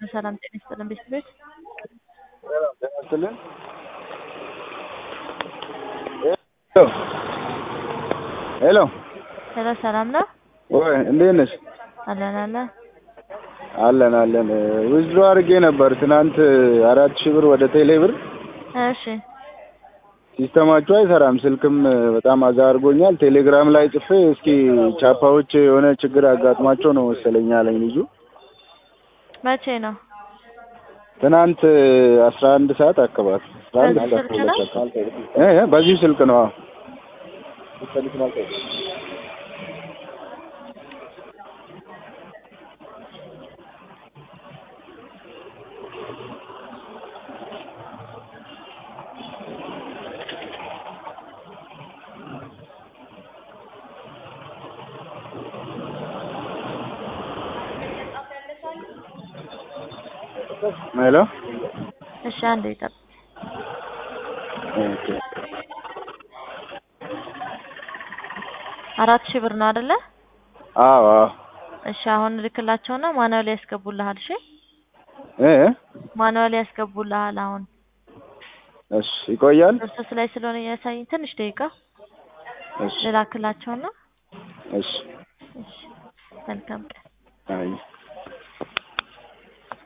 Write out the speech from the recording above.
ሰላም ጤና ይስጥልን ቤተሰቦች። ይመስልን ሄሎ ሄሎ ሰላም ነው? ወይ እንዴት ነሽ? አለን አለን። አለን አለን። ዊዝድሮ አድርጌ ነበር ትናንት አራት ሺህ ብር ወደ ቴሌ ብር። እሺ ሲስተማችሁ አይሰራም፣ ስልክም በጣም አዛ አድርጎኛል። ቴሌግራም ላይ ጽፌ እስኪ ቻፓዎች የሆነ ችግር አጋጥሟቸው ነው መሰለኝ አለኝ ልጁ። መቼ ነው? ትናንት አስራ አንድ ሰዓት አካባቢ አስራ አንድ በዚህ እስከ ስልክ ነው? ሁለት አካባቢ እ እ በዚሁ ስልክ ነው። አዎ ሄሎ እሺ አንዴ ይጠብ ኦኬ። አራት ሺህ ብር ነው አይደለ? አዎ አዎ እሺ አሁን ልክላቸውና ማኑዋል ያስገቡልሃል። እሺ እ እ ማኑዋል ያስገቡልሃል። አሁን እሺ ይቆያል። ፕሮሰስ ላይ ስለሆነ ያሳየኝ ትንሽ ደቂቃ እሺ ልላክላቸውና እሺ እሺ መልካም ቀን። አይ